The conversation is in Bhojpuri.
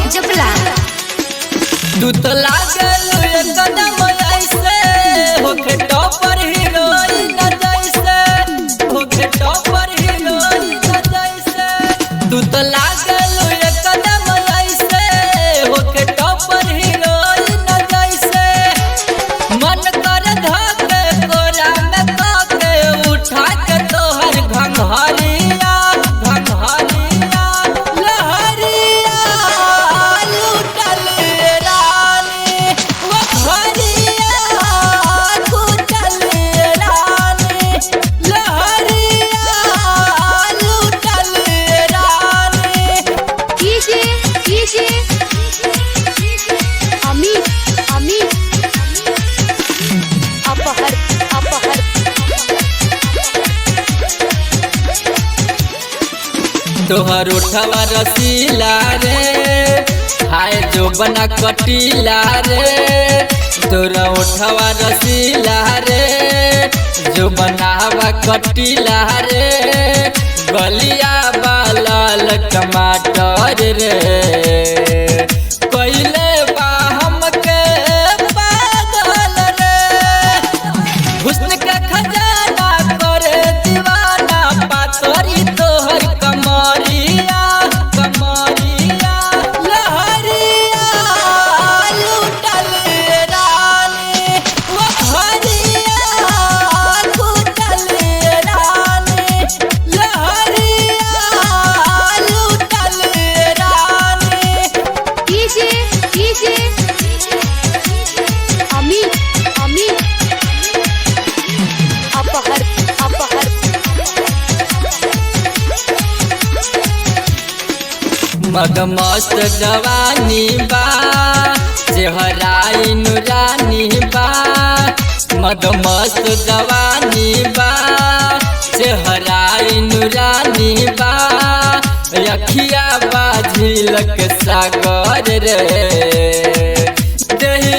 जपला तू तो लागल एकदम ऐसे होके टॉपर हीरोइन जैसे होके टॉपर हीरोइन जैसे तू तो लागल एकदम ऐसे होके टॉपर हीरोइन जैसे मन कर धके कोरा में काके उठा के तोहर घंघरिया घंघरिया लहरिया लूटल रानी वो घरिया लूटल रानी लहरिया लूटल रानी कीजिए कीजिए अमित अमित अपहर अपहर तोहर उठवा रसीला रे हाय जो बना कटीला रे तोरा उठवा रसीला रे जो बनावा कटीला रे गलिया बालाल टमाटर रे कैले बा हमके पागल रे हुस्न के खजाना करे दीवाना पातरी तोहर कमरिया कमरिया लहरिया लूटल रानी वो हरिया लूटल रानी लहरिया लूटल रानी कीजिए कीजिए अमित अमित अपहर अपहर मगमस्त जवानी बा चेहराई नुरानी बा मगमस्त जवानी बा चेहराई नुरानी बा रखिया बा झीलक सागर रे देही